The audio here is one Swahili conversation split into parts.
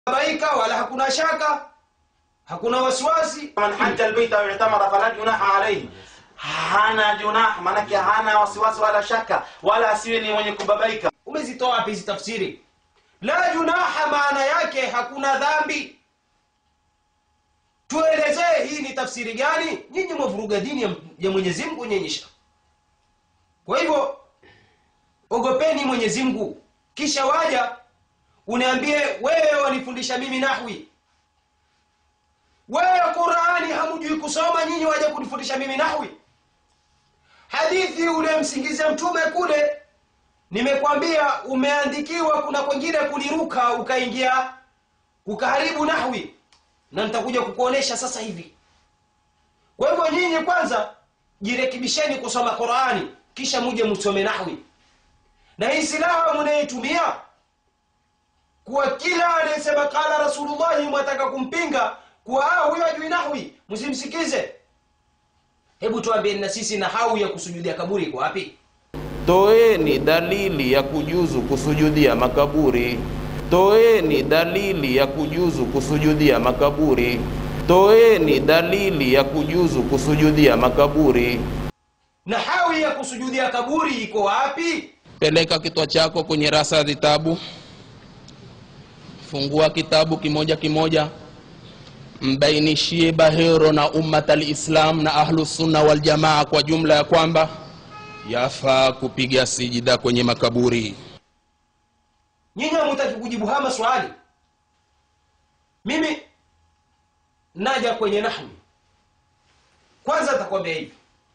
baika wala hakuna shaka hakuna wasiwasi man hajja albaita au i'tamara fala junaha alayhi hana junah maanake hana wasiwasi wala shaka wala asiwe ni mwenye kubabaika umezitoa wapi hizi tafsiri la junaha maana yake hakuna dhambi tuelezee hii ni tafsiri gani nyinyi mwavuruga dini ya, ya mwenyezi mungu nyenyesha kwa hivyo ogopeni mwenyezi mungu kisha waja uniambie wewe wanifundisha mimi nahwi wewe qurani hamujui kusoma nyinyi waja kunifundisha mimi nahwi hadithi ulemsingizia mtume kule nimekwambia umeandikiwa kuna kwengine kuliruka ukaingia ukaharibu nahwi na nitakuja kukuonesha sasa hivi kwa hivyo nyinyi kwanza jirekebisheni kusoma qurani kisha muje msome nahwi na hii silaha mnayetumia kuwa kila anayesema kala rasulullahi mwataka kumpinga kuwa ah, huyo ajui nahwi msimsikize hebu tuambieni na sisi nahau ya kusujudia kaburi iko wapi Toeni dalili ya kujuzu kusujudia makaburi. Toeni dalili ya kujuzu kusujudia makaburi. Toeni dalili ya kujuzu kusujudia makaburi. nahawi ya kusujudia kaburi iko wapi Peleka kichwa chako kwenye rasa ya vitabu, fungua kitabu kimoja kimoja, mbainishie Bahero na ummat alislam na ahlusunna waljamaa kwa jumla ya kwamba yafaa kupiga sijida kwenye makaburi. nyinyi hamutaki kujibu haya maswali mimi naja kwenye nahwi kwanza takwambia hivi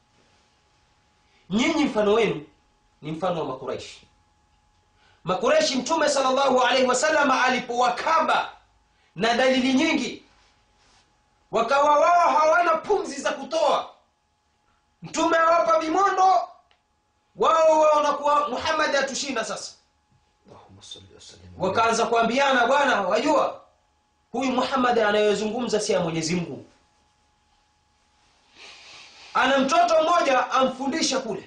nyinyi mfano wenu ni mfano wa makuraishi makuraishi mtume salllahu alaihi wasallam alipowakaba na dalili nyingi wakawa wao hawana pumzi za kutoa mtume awapa vimondo wao wanakuwa muhammadi atushinda sasa wakaanza kuambiana bwana wajua huyu muhammad anayezungumza si ya mwenyezi mungu ana mtoto mmoja amfundisha kule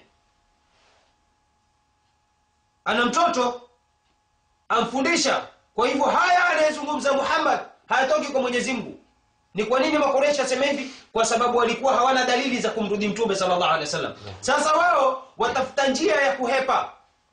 ana mtoto amfundisha kwa hivyo haya anayezungumza muhammad hayatoki kwa mwenyezi mungu ni kwa nini makoresha asema hivi kwa sababu walikuwa hawana dalili za kumrudi mtume sallallahu alaihi wasallam sasa wao watafuta njia ya kuhepa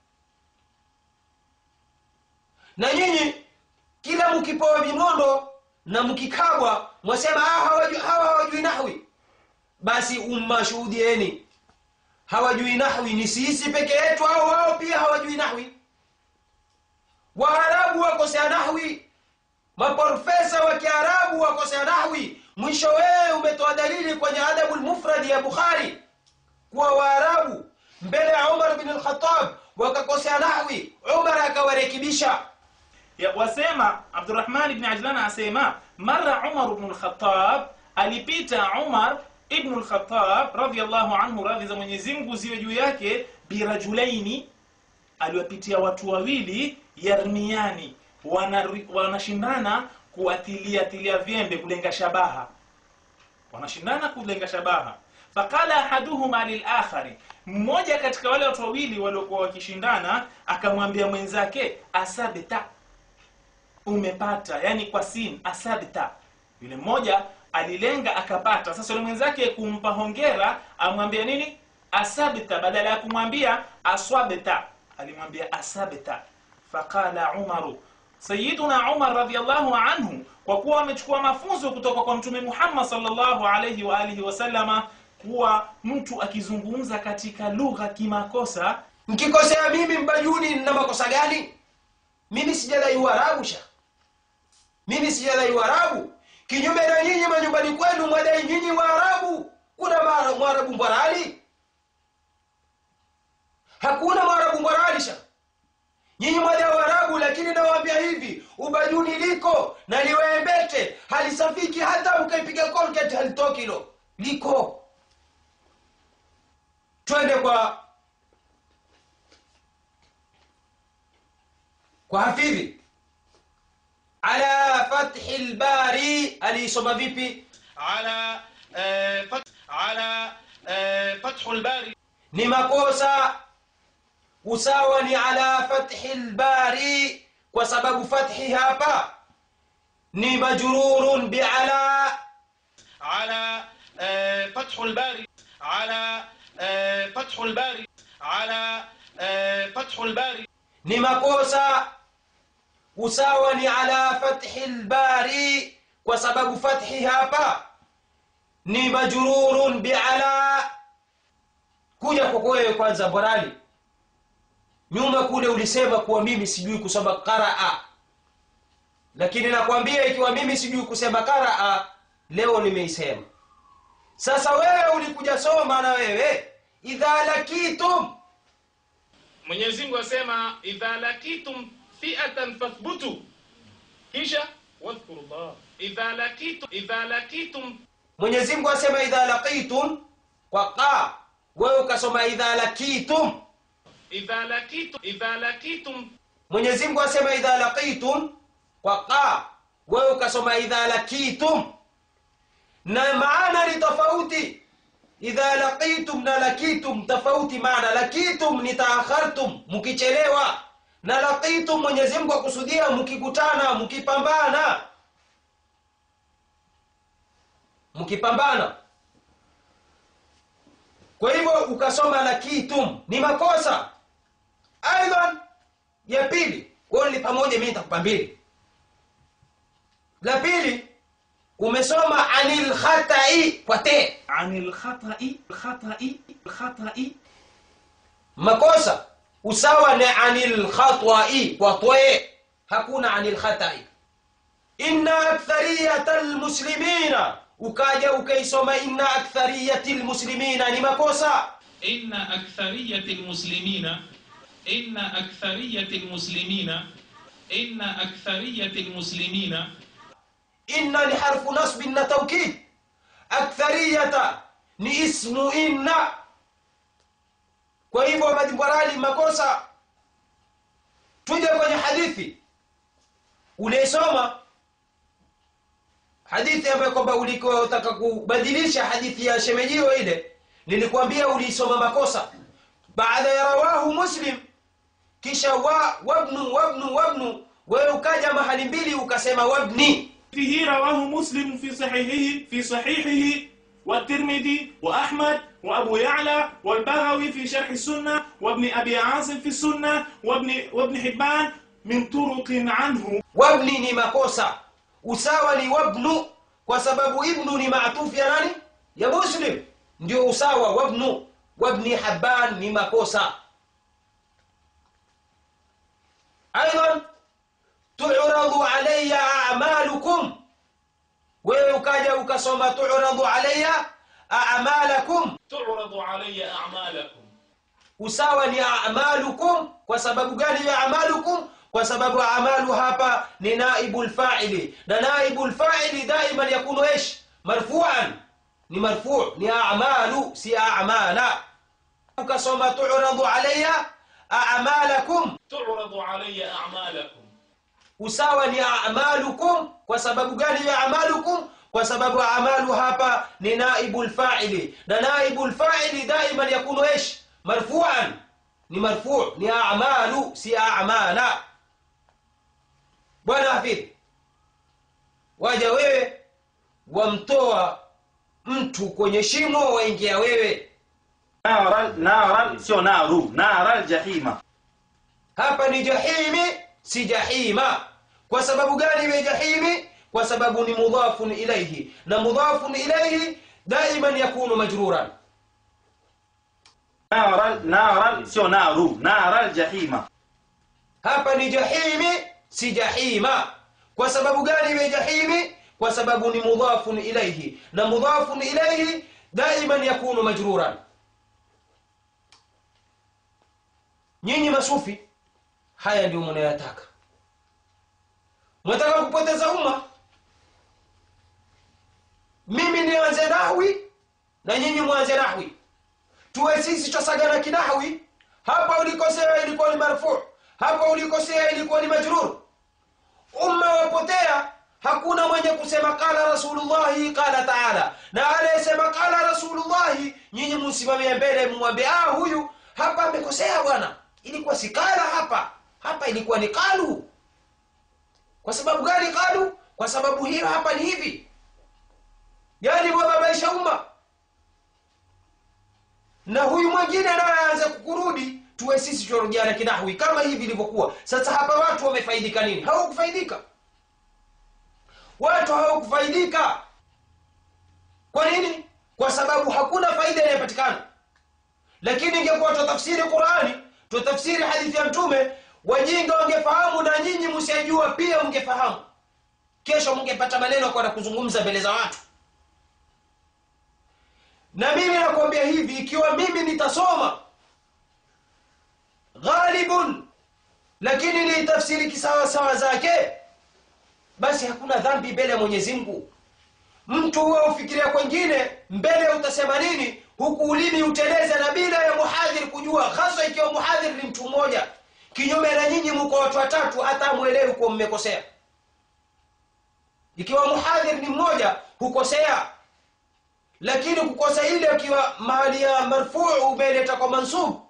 na nyinyi kila mkipewa vimondo na mkikabwa mwasema "Ah, hawajui- hawa hawajui nahwi basi umma shuhudieni hawajui nahwi ni sisi peke yetu au wao pia hawajui nahwi waarabu wakosea nahwi maprofesa wa kiarabu wakosea nahwi mwisho wewe umetoa dalili kwenye adabu lmufradi ya bukhari kuwa waarabu mbele ya umar bin lkhatab wakakosea nahwi umar akawarekebisha Ya- wasema abdurahman ibni ajlan asema mara umar bnu lkhatab alipita umar ibnu lkhatab radiallahu anhu radhi za mwenyezi mungu ziwe juu yake birajulaini aliwapitia watu wawili yarmiani wanari- wanashindana kuatiliatilia vyembe kulenga shabaha wanashindana kulenga shabaha faqala ahaduhuma lilakhari mmoja katika wale watu wawili waliokuwa wakishindana akamwambia mwenzake asabta umepata yani kwa sin asabta yule mmoja alilenga akapata sasa yule mwenzake kumpa hongera amwambia nini asabta badala ya kumwambia aswabta alimwambia asabta faqala umaru sayiduna umar radiallahu anhu kwa kuwa amechukua mafunzo kutoka kwa mtume muhammad salllahu alaihi wa alihi wasallama kuwa mtu akizungumza katika lugha kimakosa nkikosea mimi mbajuni na makosa gani mimi sijadai uarabu sha mimi sijadai uarabu kinyume na nyinyi manyumbani kwenu mwadai nyinyi waarabu kuna mara- mwarabu mbwarali hakuna mwarabu mbwarali sha nyinyi mwadai waarabu lakini nawaambia hivi ubajuni liko na liwembete halisafiki hata ukaipiga colgate halitoki lo liko twende kwa kwa hafidhi ala fathi lbari aliisoma vipi على آه، فتح على آه، فتح الباري ni makosa usawa ni ala fathi lbari kwa sababu fathi hapa ni majrurun biala على آه، فتح الباري على آه، فتح الباري على آه، فتح الباري ni makosa usawa ni ala fathi lbari kwa sababu fathi hapa ni majrurun biala kuja kwako wewe kwanza borali nyuma kule ulisema kuwa mimi sijui kusoma qaraa lakini nakwambia ikiwa mimi sijui kusema qaraa leo nimeisema sasa wewe ulikuja soma na wewe idha lakitum mwenyezi mungu asema idha lakitum fiatan fathbutu kisha wadhkuru llah idha lakitum idha lakitum mwenyezi mungu asema idha laqitum kwa qa wewe ukasoma idha lakitum idha lakitum idha lakitum mwenyezi mungu asema idha laqitum kwa qa wewe ukasoma idha lakitum na maana ni tofauti idha laqitum na lakitum tofauti maana lakitum ni taakhartum mkichelewa na laqitum mwenyezi mungu akusudia mkikutana mkipambana mkipambana kwa hivyo ukasoma lakitum ni makosa aidan ya pili wewe ni pamoja mimi nitakupa mbili la pili umesoma anil khatai kwa te ani lkhatai lkhatai lkhatai makosa usawa ni anil khatwai kwa twe hakuna anil khatai inna akthariyata lmuslimina ukaja ukaisoma inna akthariyati lmuslimina ni makosa إن أكثرية المسلمين إن أكثرية المسلمين إن أكثرية المسلمين inna ni harfu nasbin na taukid akthariyata ni ismu inna kwa hivyo madimbarali makosa tuje kwenye hadithi uliesoma hadithi ambayo kwamba ulikotaka kubadilisha hadithi ya shemejio ile nilikwambia uliisoma makosa baada ya rawahu muslim kisha wa wabnu wabnu wabnu wewe ukaja mahali mbili ukasema wabni فيه رواه مسلم في صحيحه في صحيحه والترمذي وأحمد وأبو يعلى والبغوي في شرح السنة وابن أبي عاصم في السنة وابن وابن حبان من طرق عنه wabni ni makosa usawa ni wabnu kwa sababu ibnu ni maatufu ya nani ya muslim ndio usawa wabnu wabni haban ni makosa aidan turadu alaya amalukum wewe ukaja ukasoma turadu alaya amalakum تعرض علي أعمالكم usawa ni amalukum kwa sababu gani ya amalukum kwa sababu amalu hapa ni naibu lfaili na naibu lfaili daiman yakunu ish marfuan ni marfu ni amalu si amala ukasoma turadu alaya amalakum تعرض علي أعمالكم usawa ni amalukum kwa sababu gani ya amalukum kwa sababu amalu hapa ni naibu lfaili na naibu lfaili daiman yakunu ish marfuan ni marfu ni amalu si amala bwana hafidh waja wewe wamtoa mtu kwenye shimo waingia wewe نارا نارا سio naru نار الجحيم hapa ni jahimi si jahima kwa sababu gani iwe jahimi kwa sababu ni mudhafun ilaihi na mudhafun ilaihi daiman yakunu majruran نارا نارا sio naru نار الجحيم hapa ni jahimi si jahima kwa sababu gani iwe jahimi kwa sababu ni mudhafun ilaihi na mudhafun ilaihi daiman yakunu majruran nyinyi masufi haya ndio mnayataka mwataka kupoteza umma mimi nianze nahwi na nyinyi mwanze nahwi tuwe sisi twasagana kinahwi hapa ulikosea ilikuwa ni marfu hapa ulikosea ilikuwa ni majrur umma wapotea hakuna mwenye kusema qala rasulullahi qala taala na anayesema qala rasulullahi nyinyi msimamie mbele mumwambie ah huyu hapa amekosea bwana ilikuwa si qala hapa hapa ilikuwa ni qalu kwa sababu gani qalu kwa sababu hiyo hapa ni hivi yaani wababaisha umma na huyu mwingine anayeanza kukurudi tuwe sisi tunarudiana kinahwi kama hivi ilivyokuwa sasa hapa watu wamefaidika nini hawakufaidika watu hawakufaidika kwa nini kwa sababu hakuna faida inayopatikana lakini ingekuwa tutafsiri qurani tutafsiri hadithi ya mtume wajinga wangefahamu na nyinyi msiajua pia mngefahamu kesho mngepata maneno kwenda kuzungumza mbele za watu na mimi nakwambia hivi ikiwa mimi nitasoma ghalibun lakini niitafsiri kisawasawa zake basi hakuna dhambi mbele ya mwenyezi mungu mtu huwe ufikiria kwengine mbele utasema nini huku ulimi uteleze na bila ya muhadhiri kujua hasa ikiwa muhadhiri ni mtu mmoja kinyume na nyinyi mko watu watatu hata mwelewi kuwa mmekosea ikiwa muhadhiri ni mmoja hukosea lakini kukosa ile ukiwa mahali ya marfuu umeleta kwa mansub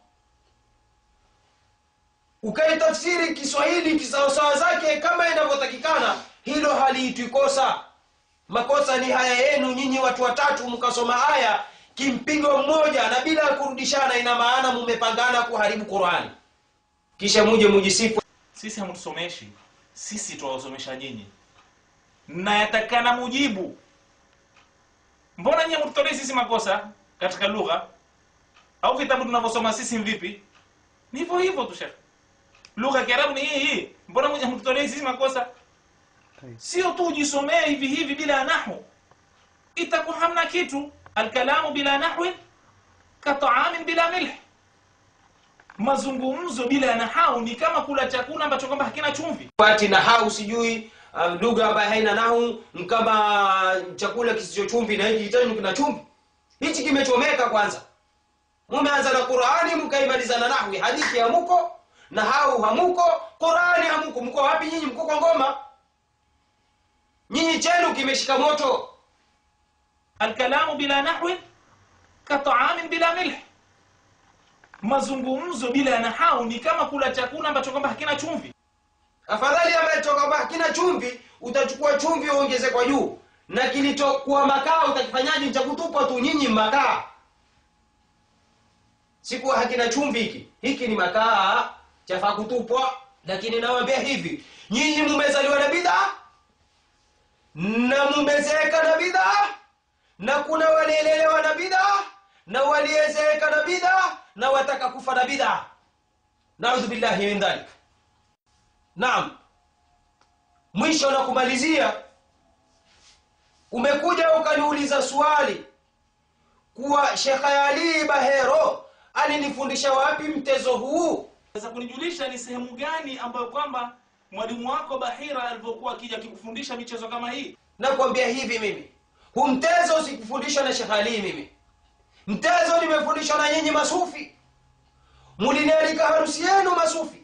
ukaitafsiri kiswahili kisawasawa zake kama inavyotakikana hilo haliitwi kosa makosa ni haya yenu nyinyi watu watatu mkasoma aya kimpigo mmoja na bila ya kurudishana ina maana mumepangana kuharibu qurani kisha muje mujisifu sisi hamtusomeshi sisi twawasomesha nyinyi na yatakana mujibu mbona nyie mtutolei sisi makosa katika lugha au vitabu tunavyosoma sisi ni vipi ni hivyo hivyo tu shekhe lugha ya kiarabu ni hii hii mbona mwenye mtutolei sisi makosa sio tu ujisomee hivi hivi bila nahu itakuwa hamna kitu alkalamu bila nahwi kataamin bila milh mazungumzo bila nahau ni kama kula chakula ambacho kwamba hakina chumvi pati na hau sijui uh, lugha ambayo haina nahu ni kama chakula kisicho chumvi na hiki kitani kina chumvi hichi kimechomeka kwanza mumeanza na qurani mkaimaliza na nahwi hadithi hamuko na hau hamuko qurani hamuko mko wapi nyinyi mko kwa ngoma nyinyi chenu kimeshika moto alkalamu bila nahwi kataamin bila milh mazungumzo bila nahau ni kama kula chakula ambacho kwamba hakina chumvi afadhali ambacho kwamba hakina chumvi utachukua chumvi uongeze kwa juu na kilichokuwa makaa utakifanyaje cha kutupa tu nyinyi makaa sikuwa hakina chumvi hiki hiki ni makaa chafaa kutupwa lakini nawambia hivi nyinyi mumezaliwa na bidhaa na mumezeeka na bidhaa na kuna walielelewa na bidhaa na waliezeeka na bidhaa na wataka kufa na bidhaa naudhu billahi min dhalik naam mwisho na kumalizia umekuja ukaniuliza swali kuwa shekhe ali bahero alinifundisha wapi mtezo huu sasa kunijulisha ni sehemu gani ambayo kwamba mwalimu wako bahira alivyokuwa akija akikufundisha michezo kama hii nakwambia hivi mimi hu mtezo sikufundishwa na shekhe ali mimi mtezo nimefundishwa na nyinyi masufi mulinialika harusi yenu masufi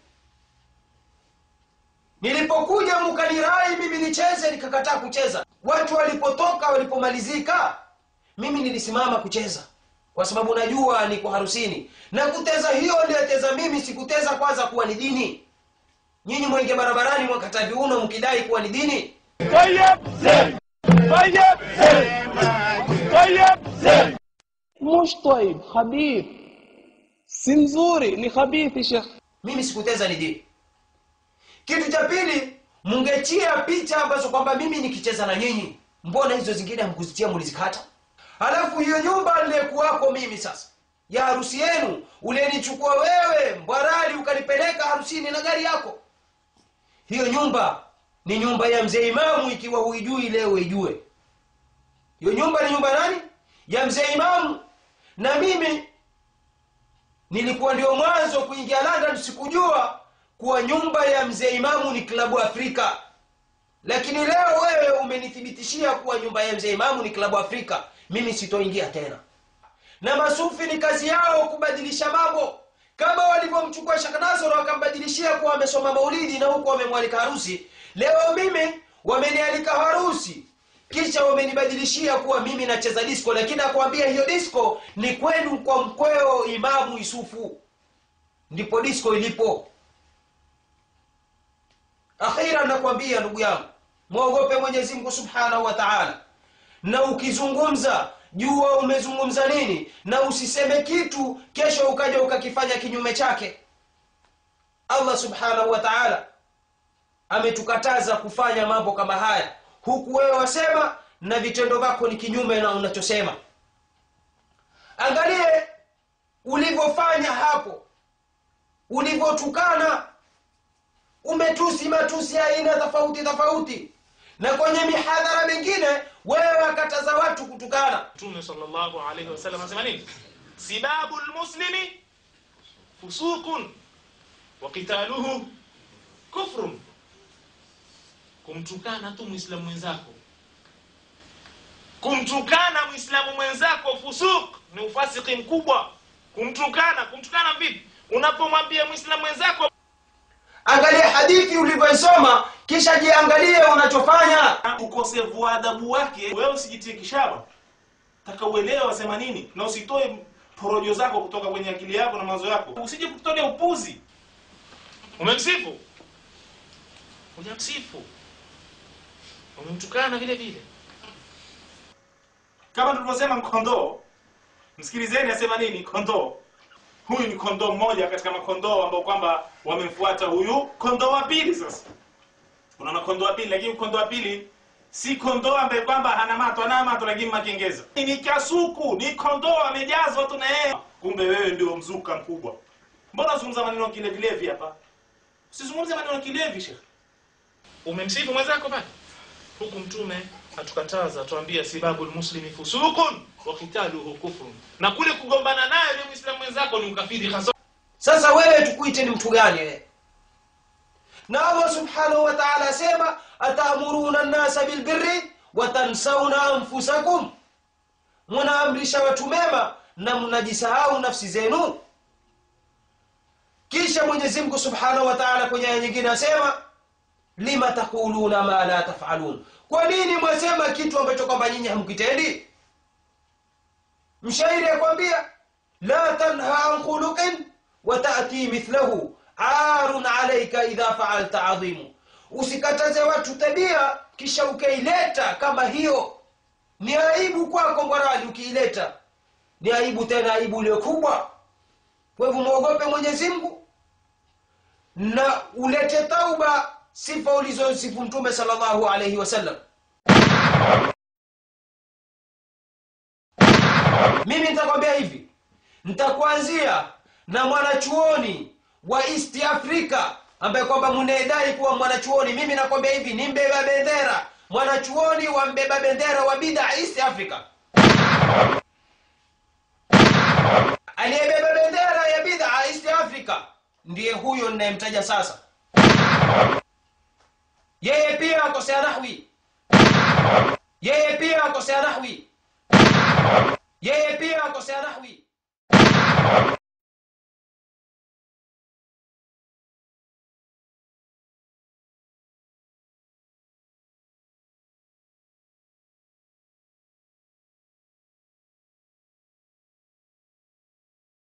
nilipokuja mukanirai mimi nicheze nikakataa kucheza watu walipotoka walipomalizika mimi nilisimama kucheza kwa sababu najua niko harusini na kuteza hiyo niliyoteza mimi sikuteza kwanza kuwa ni dini nyinyi mwenge barabarani mwakata viuno mkidai kuwa ni dini مش طيب خبيث si mzuri ni khabithi shekh mimi sikuteza ni dini kitu cha pili mungechia picha ambazo kwamba mimi nikicheza na nyinyi mbona hizo zingine hamkuzitia mulizikata halafu hiyo nyumba niliyekuwako mimi sasa ya harusi yenu uliyenichukua wewe mbwarali ukanipeleka harusini na gari yako hiyo nyumba ni nyumba ya mzee imamu ikiwa huijui leo ijue hiyo nyumba ni nyumba nani ya mzee imamu na mimi nilikuwa ndio mwanzo kuingia london sikujua kuwa nyumba ya mzee imamu ni klabu afrika lakini leo wewe umenithibitishia kuwa nyumba ya mzee imamu ni klabu afrika mimi sitoingia tena na masufi ni kazi yao kubadilisha mambo kama walivyomchukua shaknazoro wakambadilishia kuwa amesoma maulidi na huku wamemwalika harusi leo mimi wamenialika harusi kisha wamenibadilishia kuwa mimi nacheza disco lakini nakwambia hiyo disco ni kwenu kwa mkweo imamu isufu ndipo disco ilipo akhira nakwambia ndugu yangu mwogope mwenyezi mungu subhanahu wa taala na ukizungumza jua umezungumza nini na usiseme kitu kesho ukaja ukakifanya kinyume chake allah subhanahu wa taala ametukataza kufanya mambo kama haya huku wewe wasema na vitendo vyako ni kinyume na unachosema angalie ulivyofanya hapo ulivyotukana umetusi matusi ya aina tofauti tofauti na kwenye mihadhara mingine wewe wakataza watu kutukana mtume sallallahu alaihi wasallam anasema nini sibabu lmuslimi fusuqun wa qitaluhu kufrun kumtukana tu mwislamu mwenzako kumtukana mwislamu mwenzako fusuq ni ufasiki mkubwa kumtukana kumtukana vipi unapomwambia mwislamu mwenzako angalia hadithi ulivyoisoma kisha jiangalie unachofanya ukosevu wa adabu wake wewe usijitie kishaba taka uelewe wasema nini na usitoe porojo zako kutoka kwenye akili yako na mawazo yako usije kutolea upuzi umemsifu hujamsifu umemtukana vile vile kama tulivyosema kondoo msikilizeni asema nini kondoo huyu ni kondoo mmoja katika makondoo ambao kwamba wamemfuata huyu kondoo wa pili sasa unaona kondoo wa pili lakini kondoo wa pili si kondoo ambaye kwamba hana mato ana mato lakini makengeza ni kasuku ni kondoo amejazwa tu na yeye kumbe wewe ndio mzuka mkubwa mbona unazungumza maneno ya kilevilevi hapa usizungumze maneno ya kilevi shekhe umemsifu mwenzako pale huku mtume atukataza tuambia sibabu lmuslimi fusukun wa qitaluhu kufrun na kule kugombana naye yule mwislamu mwenzako ni ukafiri hasa sasa wewe tukuite ni mtu gani wewe na allah subhanahu wa taala asema atamuruna nnasa bilbirri watansauna anfusakum munaamrisha watu mema na mnajisahau nafsi zenu kisha mwenyezi mungu subhanahu wa taala kwenye aya nyingine asema lima taquluna ma la tafalun kwa nini mwasema kitu ambacho kwamba nyinyi hamkitendi mshairi akwambia la tanha an khuluqin watati mithlahu arun alaika idha faalta adhimu usikataze watu tabia kisha ukaileta kama hiyo ni aibu kwako mwarali ukiileta ni aibu tena aibu iliyo kubwa kwa hivyo mwogope mwenyezi mungu na ulete tauba sifa ulizosifu mtume salllahu alaihi wasallam mimi nitakwambia hivi nitakuanzia na mwanachuoni wa east africa ambaye kwamba mnaedai kuwa mwanachuoni mimi nakwambia hivi ni mbeba bendera mwanachuoni wa mbeba bendera wa bida east africa aliyebeba bendera ya bidha east africa ndiye huyo ninayemtaja sasa yeye pia akosea nahwi yeye pia akosea nahwi yeye pia akosea nahwi